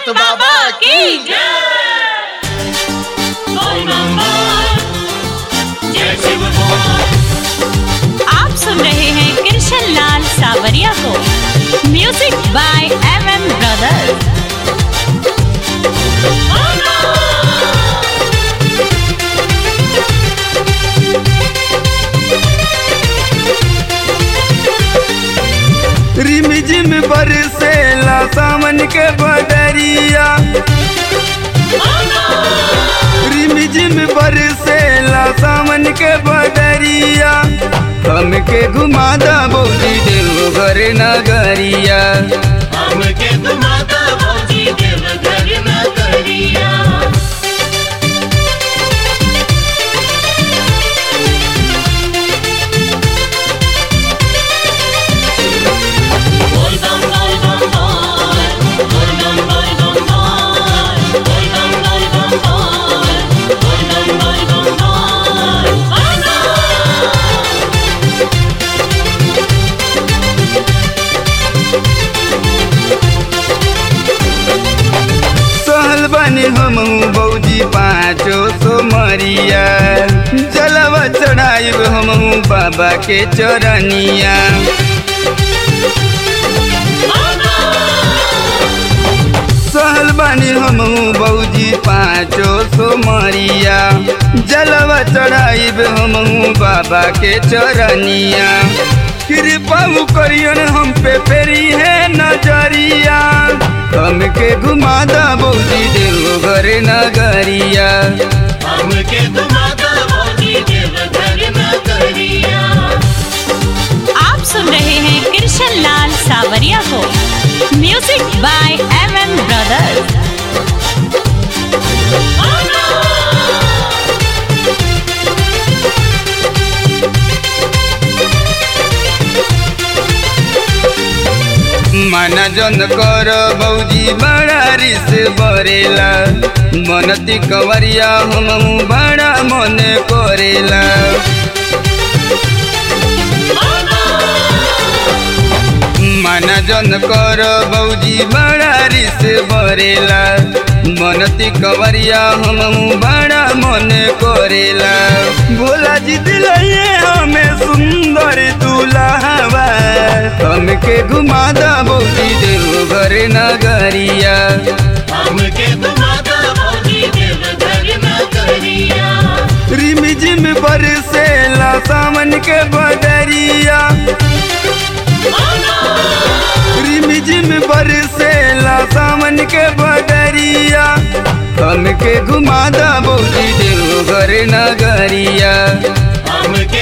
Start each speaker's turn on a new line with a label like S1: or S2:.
S1: बैजनाथ बाबा की
S2: आप सुन रहे हैं कृष्ण लाल सावरिया को music by M M brothers
S3: रिमझिम बरसेला सावन के बदरिया रिमझिम बरसेला सावन के बदरिया हमके घुमादा बोली देवघर नगरिया
S1: हमके घुमाता भौजी देवघर नगरिया बोल बम बोल बम बोल बोल बम बोल बम बोल बोल बम बोल बम बोल बोल बम बोल बम बोल
S3: सहल बने हम बौजी पाँचो सो मरिया जलवा चढ़ाइब हम बाबा के चरनिया सहल बानी हम बौजी पाँचो सो मरिया जलवा चढ़ाइब हम बाबा के चरनिया कृपा करियन हम पे पेरी है नजरिया हमके घुमादा बौजी देवघर नगरिया
S1: हमके घुमाता भौजी देवघर नगरिया
S2: आप सुन रहे हैं कृष्ण लाल सावरिया को music by M M brothers
S3: मन जन कर बौजी बड़ा रिस बरेला मनती कंवरिया हम बड़ा मन करेला मन जन कर बौजी बड़ा रिस बरेला मनती कंवरिया हम बड़ा मन करेला भोला जी दिलाइए हमें सुंदर दुल्हवा हमके घुमादा बौजी देवघर नगरिया
S1: हमके घुमाता भौजी देवघर नगरिया
S3: रिमझिम बरसेला सावन के बदरिया रिमझिम बरसेला सावन के बदरिया हमके घुमादा बौजी देवघर नगरिया
S1: हमके